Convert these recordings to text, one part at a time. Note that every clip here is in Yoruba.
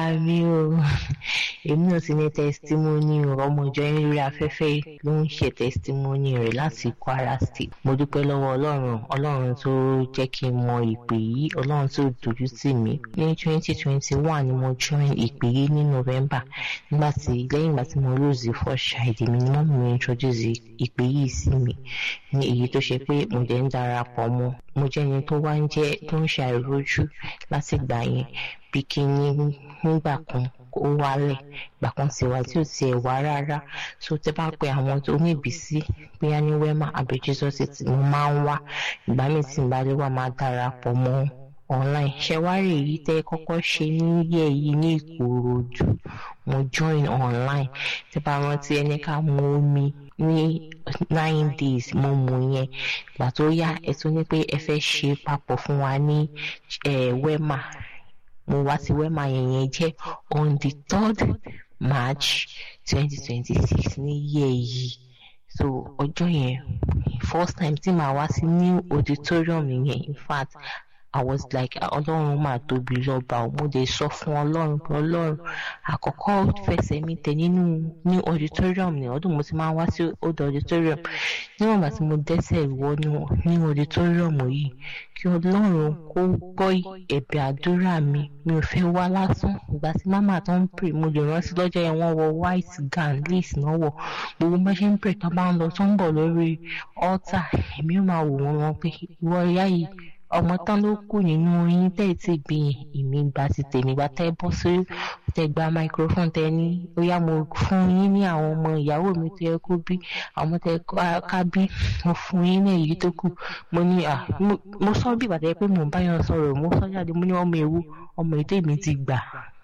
mi o èmi náà ti ní testimony ọmọ ìjọ yín lórí afẹ́fẹ́ ló ń ṣe testimony rẹ̀ láti Kwara State mo dúpẹ́ lọ́wọ́ ọlọ́run ọlọ́run tó jẹ́ kí n mọ ìpè yìí ọlọ́run tó dojú tì mí ní twenty twenty one ni mo join ìpè yìí ní November nígbà tí lẹ́yìn ìgbà tí mo lose first child mi ni mọ́mí mi introduce ìpè yìí sí mi ní èyí tó ṣe pé mo dẹ̀ ń darapọ̀ mọ́ mo jẹ́ ẹni tó wá ń jẹ́ tó ń ṣe àìrójú láti gbà yẹn bí kí ní nígbà kan ó wálẹ̀ ìgbà kan sì wá tí ò tiẹ̀ wá rárá so tẹ́ bá pe àwọn tó ní ìbísí bóyá ní wema àbí jesus ti mo máa ń wá ìgbà míì tí n bá lè wá máa darapọ̀ mọ́ online ṣẹwárì èyí tẹ́ kọ́kọ́ ṣe níyẹ yìí ní ìkòròdú mo join online tẹ́ bá rántí ẹni ká mu omi ní nine days mo mú yẹn ìgbà tó yá ẹ tún ní pé ẹ fẹ́ ṣe papọ̀ fún wa ní wema mo wá sí wema yẹn yẹn jẹ́ on the third march twenty twenty six ní yẹ yìí so ọjọ́ yẹn first time tí màá wá sí new auditorium yẹn in fact I was like ọlọ́run máa tóbi lọ́ba ò mo dé sọ fún ọlọ́run pé ọlọ́run àkọ́kọ́ fẹsẹ̀ mi tẹ̀ nínú ní auditorium ní ọdún mo ti máa wá sí old auditorium níwọ̀n bá tí mo dẹ́sẹ̀ wọnú ní auditorium yìí kí ọlọ́run kó gbọ́ ẹ̀bẹ̀ àdúrà mi mi ò fẹ́ wá lásán ìgbà tí màmá tó ń pè mo lè rántí lọ́jọ́ yẹn wọ́n wọ white gown lace náà wọ̀ gbogbo bá ṣe ń pè tó bá ń lọ tó ń bọ̀ lórí altar èmi ò máa wò wọ́n pé ìwọ ìyá yìí ọmọ tán ló kù nínú yín tẹ́ ẹ̀ tí bí èmi gba ti tèmi gba tẹ́ bọ́ sí tẹ́ gba microphone tẹ́ ní ó yá mo fún yín ní àwọn ọmọ ìyàwó mi tó yẹ kó bí àwọn tẹ́ ká bí mo fún yín ní èyí tó kù mo ní à mo sọ bí ìbàdàn pé mò ń bá yàn sọ̀rọ̀ mo sọ jáde mo ní ọmọ ewu ọmọ ètò èmi ti gbà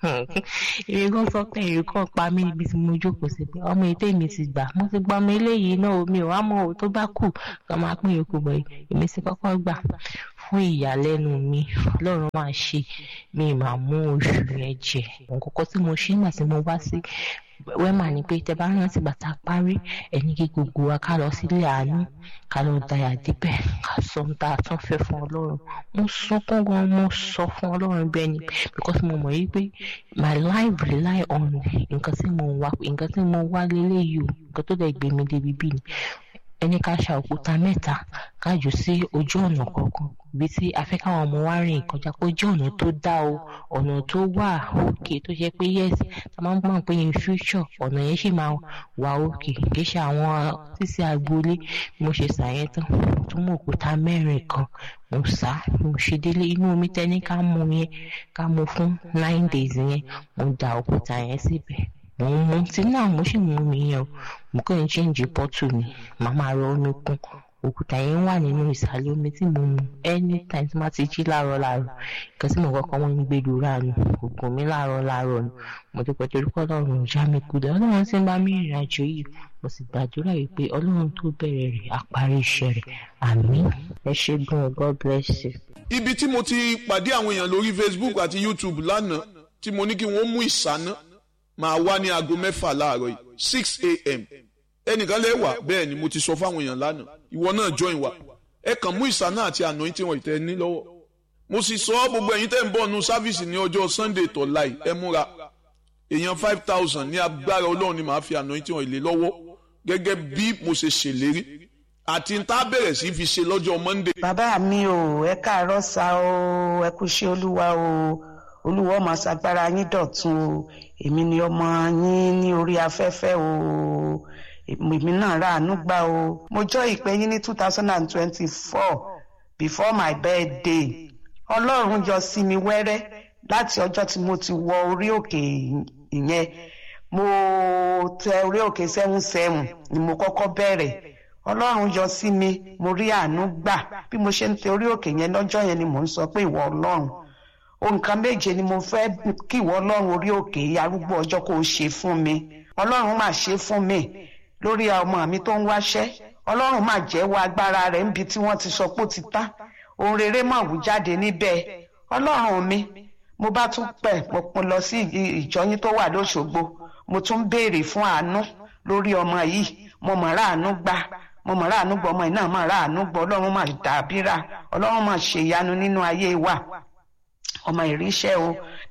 èmi kan sọ pé èrè kan pa mí níbi tí mo jókòó sí pé ọmọ ètò èmi ti gbà mo ti gba ọmọ eléyìí náà mi ò wá mọ òun tó bá kù kàn máa pín yòókù bọ̀ èmi ti kọ́kọ́ gbà fún ìyàlẹ́nu mi ọlọ́run máa ṣe mi máa mú oṣù yẹn jẹ nǹkan tí mo ṣe nígbà tí mo wá sí wẹ́mà ni pé tẹ bá rántí bàtà parí ẹni kí gbogbo wa ká lọ sílé àánú ká lọ dayà díbẹ̀ ká sọ ohun tá a tún fẹ́ fún ọlọ́run mo sunkún gan mo sọ fún ọlọ́run bẹ́ẹ̀ ni because mo mọ̀ yí pé my life rely on nǹkan tí mo wá nǹkan tí mo wá lélẹ́yìí o nǹkan tó dẹ̀ gbé mi débi bí ni ẹni ká ṣa òkúta mẹ́ta ká jù sí ojú ọ̀nà kọ̀ọ̀kan ibi tí a fẹ́ káwọn ọmọ wa rìn kọjá pé ojú ọ̀nà tó dá o ọ̀nà tó wà òkè tó ṣe pé yes ta máa ń gbọ́n pé in future ọ̀nà yẹn sì máa wà òkè kì í ṣe àwọn sísí agboolé mo ṣe ṣàyẹn tán tó mú òkúta mẹ́rin kan mo sá mo ṣe délé inú omi tẹ́ni ká mú yẹn ká mú fún nine days yẹn mo da òkúta yẹn síbẹ̀ mo ń mu tí náà mo sì mú mi yẹn o mo kàn ń ṣéǹjì pọ́tù mi màá máa rọ omi kún òkúta yẹn wà nínú ìsàlẹ̀ omi tí mo mu anytime tí má ti jí láàárọ̀ láàárọ̀ nǹkan tí mo kọ́kọ́ wọ́n ń gbé lura nù ògùn mi láàárọ̀ láàárọ̀ nù mo ti pẹ̀tẹ́ orúkọ ọlọ́run ìjà mi kú dẹ̀ ọlọ́run ti ń bá mi rìnrìn àjò yìí mo sì gbàdúrà wípé ọlọ́run tó bẹ̀rẹ̀ rẹ̀ àparí iṣẹ́ rẹ̀ àmín ẹ ṣé gan God bless you. ibi tí mo ti pàdé àwọn èèyàn lórí Facebook àti YouTube lánàá tí mo ní kí wọ́n mú ìsáná máa wá ní aago mẹ́fà láàárọ̀ yìí six a.m. ẹnìkan lè wà bẹ́ẹ̀ ni mo ti sọ fáwọn èèyàn lánàá ìwọ náà join wa ẹ kàn mú ìsáná àti àná tí wọ́n ìtẹ́ ní lọ́wọ́ mo sì sọ gbogbo ẹ̀yin tẹ́ ń bọ̀ nu sáfíìsì ní ọjọ́ Sunday tó láì ẹ múra èèyàn five thousand ní agbára ọlọ́run ni màá fi àná tí wọ́n ìlé lọ́wọ́ gẹ́gẹ́ bí mo ṣe ṣèlérí àti n tá bẹ̀rẹ̀ sí fi ṣe lọ́jọ́ Monday. bàbá mi ò ẹ káàárọ̀ sa o ẹ kú ṣe olúwa o olúwa máa ṣagbára yín dọ̀tun o èmi ni ọmọ yín ní orí afẹ́fẹ́ o èmi náà ráàánú gbà o mo jọ ìpè yín ní two thousand and twenty-four before my birthday ọlọ́run yọ sí mi wẹ́rẹ́ láti ọjọ́ tí mo ti wọ orí òkè ìyẹn mo tẹ orí òkè seven seven ni mo kọ́kọ́ bẹ̀rẹ̀ ọlọ́run yọ sí mi mo rí àánú gbà bí mo ṣe ń tẹ orí òkè yẹn lọ́jọ́ yẹn ni mò ń sọ pé ìwọ ọlọ́run nǹkan méje ni mo fẹ́ kí ìwọ ọlọ́run orí òkè arúgbó ọjọ́ kó o ṣe fún mi ọlọ́run máa ṣe fún mi lórí ọmọ mi tó ń wáṣẹ́ ọlọ́run máa jẹ́wọ́ agbára rẹ̀ níbi tí wọ́n ti sọ pé ó ti tán ohun rere máa wù jáde níbẹ̀ ọlọ́run mi mo bá tún pẹ̀ mo lọ sí ìjọyín tó wà lóṣogbo mo tún béèrè fún àánú lórí ọmọ yìí mo mọ̀ ráàánú gbà mo mọ̀ ráàánú gbọ́ ọmọ yìí náà mọ̀ ráàánú gbọ́ ọlọ́run máa dàbíra ọlọ́run máa ṣèyanu nínú ayé wa ọmọ ìríṣẹ́ o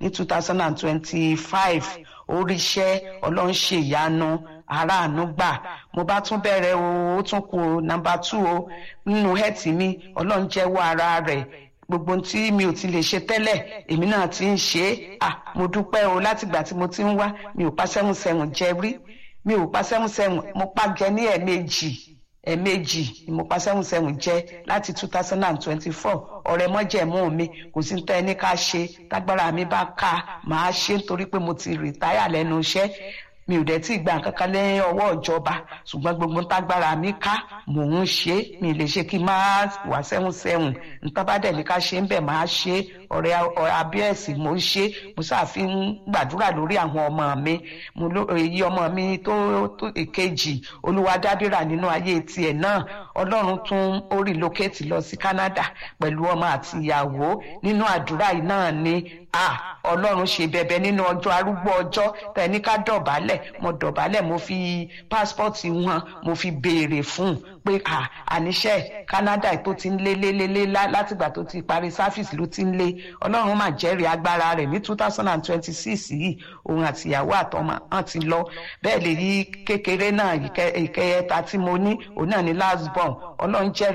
ní two thousand and twenty-five oríṣẹ́ ọlọ́run ṣe ìyanu aráàánú gbà mo bá tún bẹ̀rẹ̀ o ó tún kù nọ́mbà two o nínú hẹ́ẹ̀tì mi ọlọ́run jẹ́wọ́ ara rẹ̀ gbogbo tí mi ò ti lè ṣe tẹ́lẹ̀ èmi náà ti ń ṣe é à mo dúpẹ́ o látìgbà tí mo ti ń wá mi ò pa sẹ́wọ̀n sẹ́wọ̀n jẹ rí mi ò pa sẹ́wọ̀n sẹ́wọ̀n mo pa jẹ ní ẹ̀ẹ̀mejì ẹ̀ẹ̀mejì ni mo pa sẹ́wọ̀n sẹ́wọ̀n jẹ láti two thousand and twenty-four ọ̀rẹ́ mọ́jẹ̀mú mi kò sí tẹ́ ẹni ká ṣe tágbára mi bá ká màá ṣe nítorí pé mo ti rìtáyà lẹ́nu iṣẹ́ mi ò dẹ̀ tí ì gba nǹkan kan lẹ́yìn ọwọ́ ìjọba ṣùgbọ́n gbogbo tágbára mi ká mò ń ṣe mi lè ṣe kí n máa wà sẹ́hùn sẹ́hùn nǹkan bá dẹ̀ ní ká ṣe ń bẹ̀ máa ṣe ọ̀rẹ́ abíẹ́sì mò ń ṣe mo ṣàfi ń gbàdúrà lórí àwọn ọmọ mi mo ló èyí ọmọ mi tó tó èkejì olúwadábìrà nínú ayé tiẹ̀ náà ọlọ́run tún ó rìlókèétì lọ sí Canada pẹ̀lú ọmọ àti ìyàwó nínú àdúrà yìí náà ni ah ọlọ́run ṣe bẹ̀bẹ̀ nínú ọjọ́ arúgbó ọjọ́ tẹ̀ní ká dọ̀bálẹ̀ mo dọ̀bálẹ̀ mo fi pásítọ̀tì wọn mo fi béèrè fún pé ah àníṣe Canada tó ti ń lé lé lé lé látìgbà tó ti parí sáfìsì ló ti ń lé ọlọ́run mà jẹ́rìí agbára rẹ̀ ní two thousand and twenty six yìí òun àti ìyàwó àtọmọ hàn ti lọ bẹ́ẹ̀ lè yí kékeré náà ìkẹyẹta tí mo ní òun náà ní last born ọlọ́run jẹ́rìí.